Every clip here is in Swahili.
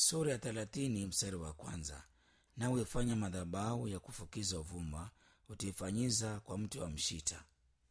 sura ya thelathini mstari wa kwanza nawe fanya madhabahu ya kufukiza uvumba utaifanyiza kwa mti wa mshita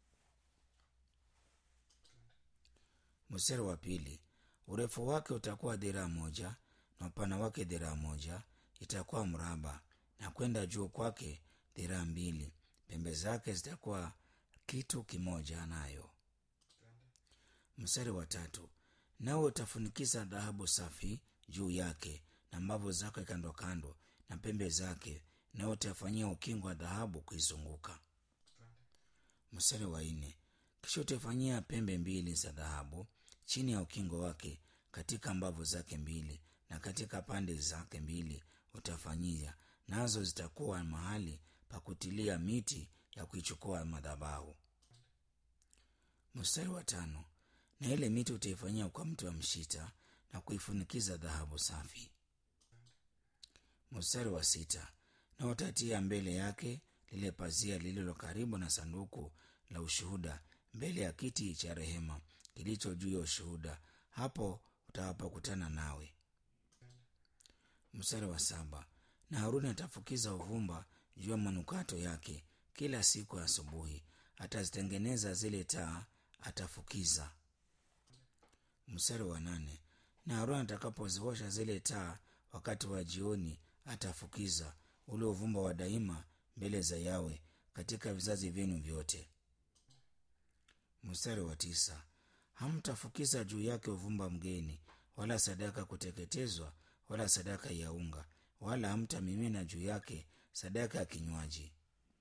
mstari wa pili urefu wake utakuwa dhiraa moja na upana wake dhiraa moja itakuwa mraba na kwenda juu kwake dhiraa mbili pembe zake zitakuwa kitu kimoja nayo mstari wa tatu nawe utafunikiza dhahabu safi juu yake na mbavu zake kando kando na pembe zake nawe utafanyia ukingo wa dhahabu kuizunguka mstari wa nne kisha utaifanyia pembe mbili za dhahabu chini ya ukingo wake katika mbavu zake mbili na katika pande zake mbili utafanyia nazo zitakuwa mahali pa kutilia miti ya kuichukua madhabahu mstari wa tano na ile miti utaifanyia kwa mti wa mshita na kuifunikiza dhahabu safi mstari wa sita na utatia mbele yake lile pazia lililo karibu na sanduku la ushuhuda mbele ya kiti cha rehema kilicho juu ya ushuhuda hapo utawapokutana nawe mstari wa saba na haruni atafukiza uvumba juu ya manukato yake kila siku ya asubuhi atazitengeneza zile taa atafukiza mstari wa nane na haruni atakapoziosha zile taa wakati wa jioni atafukiza ule uvumba wa daima mbele za yawe katika vizazi vyenu vyote mstari wa tisa hamtafukiza juu yake uvumba mgeni wala sadaka kuteketezwa wala sadaka ya unga wala hamtamimina juu yake sadaka ya kinywaji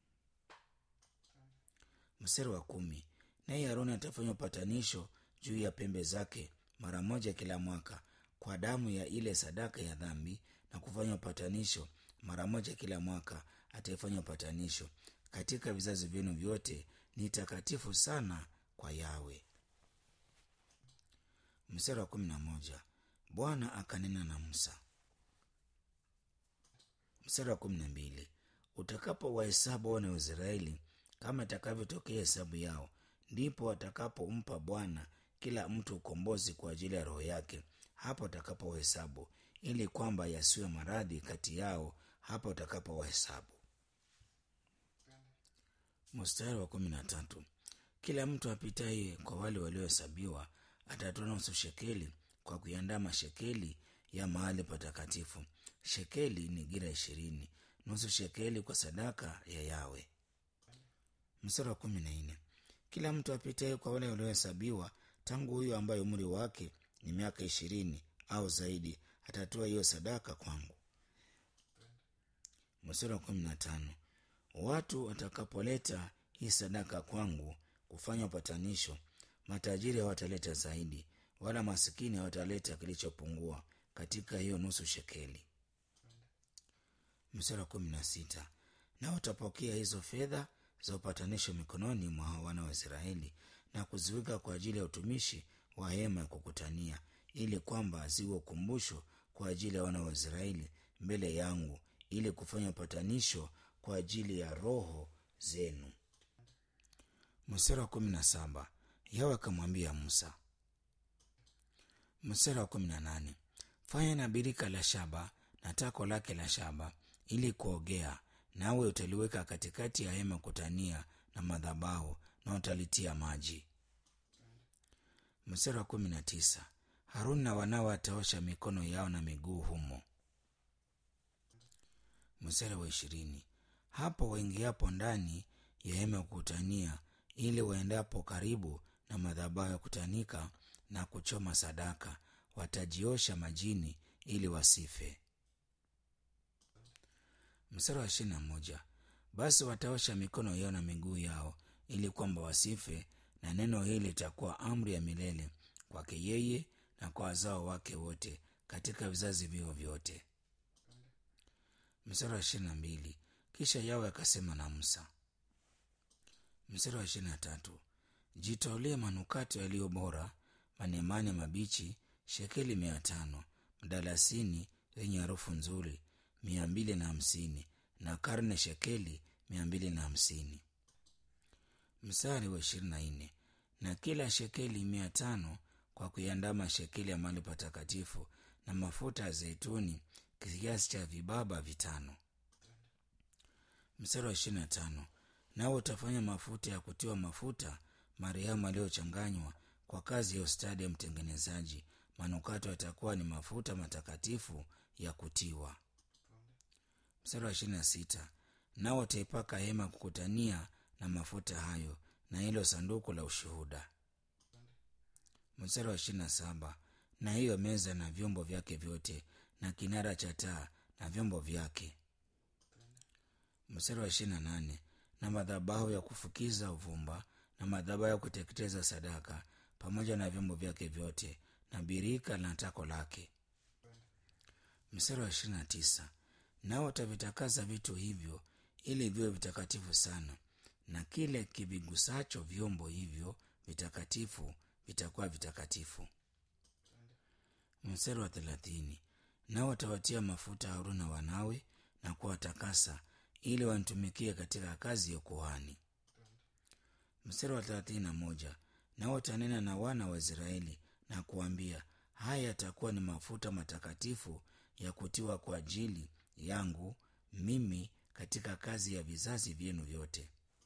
mstari wa kumi naye haroni atafanya upatanisho juu ya pembe zake mara moja kila mwaka kwa damu ya ile sadaka ya dhambi na kufanya upatanisho mara moja kila mwaka ataifanya upatanisho katika vizazi vyenu vyote ni takatifu sana kwa yawe mstari wa kumi na moja bwana akanena na musa mstari wa kumi na mbili utakapo wahesabu wana wa israeli kama itakavyotokea hesabu yao ndipo watakapompa bwana kila mtu ukombozi kwa ajili ya roho yake hapo utakapo wahesabu ili kwamba yasiwe maradhi kati yao hapo utakapo wahesabu mstari wa kumi na tatu kila mtu apitaye kwa wale waliohesabiwa atatoa nusu shekeli kwa kuiandaa mashekeli ya mahali patakatifu shekeli ni gira ishirini nusu shekeli kwa sadaka ya yawe mstari wa kumi na nne kila mtu apitaye kwa wale waliohesabiwa tangu huyo ambaye umri wake ni miaka ishirini au zaidi atatoa hiyo sadaka kwangu mstari wa kumi na tano watu watakapoleta hii sadaka kwangu kufanya upatanisho matajiri hawataleta zaidi wala masikini hawataleta kilichopungua katika hiyo nusu shekeli mstari wa kumi na sita na watapokea hizo fedha za upatanisho mikononi mwa wana wa israeli na kuziweka kwa ajili ya utumishi wa hema ya kukutania ili kwamba ziwe ukumbusho kwa ajili ya wana wa israeli mbele yangu ili kufanya upatanisho kwa ajili ya roho zenu mstari wa kumi na saba yawe akamwambia musa mstari wa kumi na nane fanya na birika la shaba na tako lake la shaba ili kuogea nawe utaliweka katikati ya hema kutania na madhabahu na utalitia maji mstari wa kumi na tisa haruni na wanawe wataosha mikono yao na miguu humo mstari wa ishirini hapo waingiapo ndani ya hema ya kukutania ili waendapo karibu na madhabahu ya kutanika na kuchoma sadaka watajiosha majini ili wasife mstari wa ishirini na moja basi wataosha mikono yao na miguu yao ili kwamba wasife na neno hili litakuwa amri ya milele kwake yeye na kwa wazao wake wote katika vizazi vio vyote mstari wa ishirini na mbili kisha yawe akasema na musa mstari wa ishirini na tatu jitolee manukato yaliyo bora manemane mabichi shekeli mia tano mdalasini yenye harufu nzuri mia mbili na hamsini na karne shekeli mia mbili na hamsini mstari wa ishirini na nne na kila shekeli mia tano kwa kuiandama shekeli ya mahali patakatifu na mafuta ya zeituni kiasi cha vibaba vitano. Mstari wa ishirini na tano nao utafanya mafuta ya kutiwa mafuta marehemu aliyochanganywa kwa kazi ya ustadi ya mtengenezaji. Manukato yatakuwa ni mafuta matakatifu ya kutiwa. Mstari wa ishirini na sita nao wataipaka hema kukutania na mafuta hayo na hilo sanduku la ushuhuda. Mstari wa ishirini na saba na hiyo meza na vyombo vyake vyote na kinara cha taa na vyombo vyake. Mstari wa ishirini na nane na madhabahu ya kufukiza uvumba na madhabahu ya kuteketeza sadaka pamoja na vyombo vyake vyote na birika na tako lake. Mstari wa ishirini na tisa nao watavitakasa vitu hivyo ili viwe vitakatifu sana, na kile kivigusacho vyombo hivyo vitakatifu vitakuwa vitakatifu. Mstari wa thelathini nao watawatia mafuta Haruni na wanawe na kuwatakasa ili wanitumikie katika kazi ya ukuhani. Mstari wa thelathini na moja nao watanena na wana wa Israeli na kuambia, haya yatakuwa ni mafuta matakatifu ya kutiwa kwa ajili yangu mimi katika kazi ya vizazi vyenu vyote.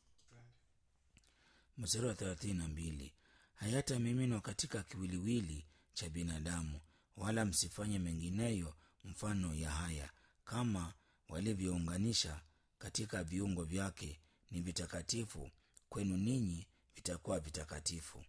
Mstari wa thelathini na mbili hayatamiminwa katika kiwiliwili cha binadamu, wala msifanye mengineyo mfano ya haya, kama walivyounganisha katika viungo vyake ni vitakatifu kwenu ninyi, vitakuwa vitakatifu.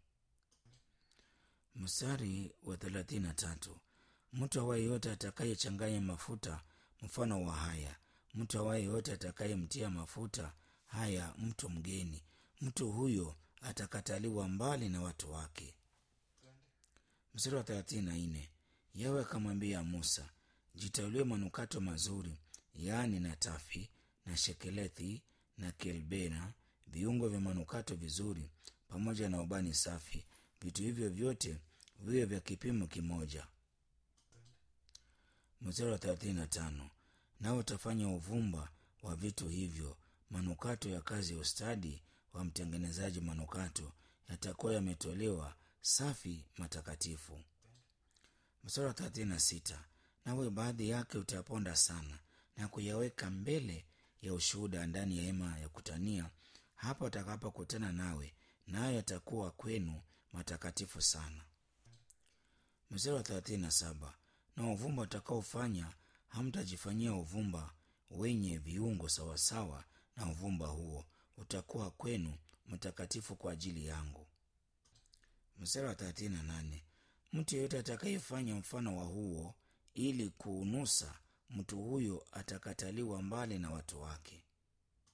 Mstari wa thelathini na tatu mtu awaye yote atakayechanganya mafuta mfano wa haya, mtu awaye yote atakayemtia mafuta haya mtu mgeni, mtu huyo atakataliwa mbali na watu wake. Mstari wa thelathini na nne Yawe akamwambia Musa, jitaulie manukato mazuri, yaani natafi na shekelethi na kelbena, viungo vya manukato vizuri, pamoja na ubani safi. Vitu hivyo vyote viwe vya kipimo kimoja. Mstari wa thelathini na tano nao utafanya uvumba wa vitu hivyo, manukato ya kazi ya ustadi wa mtengenezaji manukato, yatakuwa yametolewa safi matakatifu. Mstari wa thelathini na sita nawe baadhi yake utayaponda sana na kuyaweka mbele ya ushuhuda ndani ya hema ya kutania, hapa watakapokutana nawe, nayo yatakuwa kwenu matakatifu sana. Mstari wa thelathini na saba na uvumba utakaofanya hamtajifanyia uvumba wenye viungo sawasawa na uvumba huo, utakuwa kwenu mtakatifu kwa ajili yangu. Mstari wa thelathini na nane mtu yeyote atakayefanya mfano wa huo ili kuunusa, mtu huyo atakataliwa mbali na watu wake.